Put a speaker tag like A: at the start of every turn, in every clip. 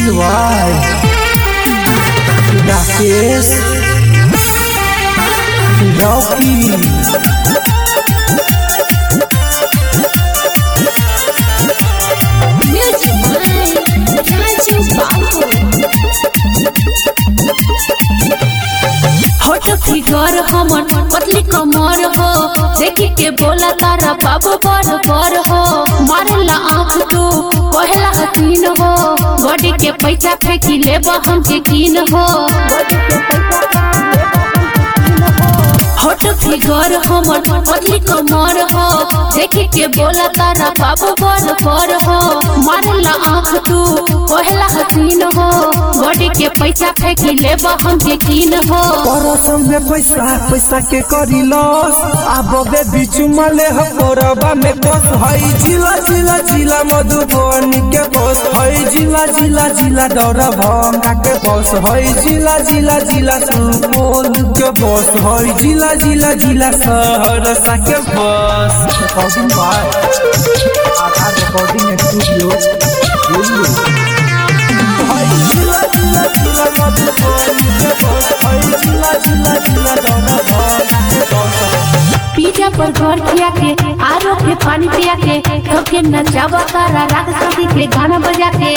A: Silvai Rakesh Rocky
B: Music by Raju Babu. Hot figure हमन पतली कमर हो देखी के बोला तारा बाबू बर बर हो मारेला आँख तू पहला हसीन हो बॉडी के पैसा फेंकी लेब हमके कीन हो होट फिगर हमन पतली कमर हो देखी के बोला तारा बाबू बर बर हो मारेला आँख तू पहला हसीन हो बॉडी के पैसा फेंकी लेब हमके कीन हो
A: परसम में पैसा पैसा के करी लॉस अब बे बीच मले ह कोरबा में बस हई जिला जिला जिला मधुबनी के बस हई जिला जिला जिला दौरा भंगा के बस हई जिला जिला जिला सुपौल के बस हई जिला जिला जिला सहरसा के बस रिकॉर्डिंग बाय आधा रिकॉर्डिंग स्टूडियो हई जिला जिला जिला मधुबनी के बस हई जिला जिला जिला दौरा भंगा के बस
B: पिज्जा पर घर खिया के आरो के पानी पिया के सबके नचावा तारा रात शादी के गाना बजा के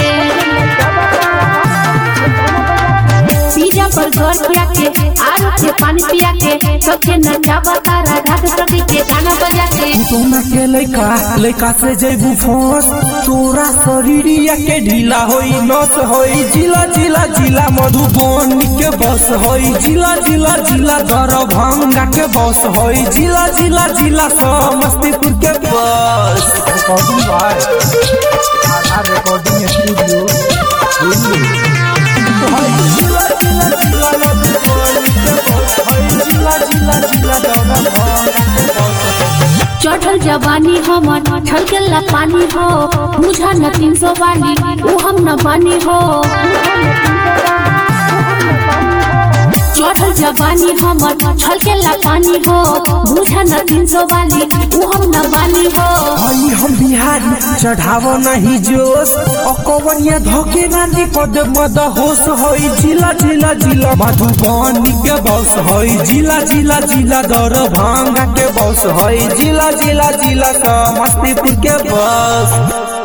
B: पिज्जा पर घर खिया के आरो के पानी पिया के सबके नचावा तारा रात शादी के गाना बजा के
A: तोना के लइका लइका से जैबू फोस तोरा शरीरिया के ढीला होई नस होई जिला जिला जिला मधुबनी के बस होई जिला जिला जिला दरभंगा के बस होई जिला जिला जिला समस्तीपुर के बस रिकॉर्डिंग बाय आधा रिकॉर्डिंग स्टूडियो होई जिला जिला जिला मधुबनी के बस होई जिला जिला जिला दरभंगा के बस
B: चढ़ल जवानी हमर छलकेला पानी हो बुझा न तीन सौ वाली ऊ हम न बानी हो चढ़ल जवानी हमर छलकेला पानी हो बुझा न तीन सौ वाली ऊ हम न बानी हो
A: हई हम बिहारी चढ़ावो नहीं जोश अकवनिया धोके नानी पद मद होश हई जिला जिला जिला मधुबनी के बस हई जिला जिला जिला दरभंगा के बस हई जिला जिला जिला समस्तीपुर के बस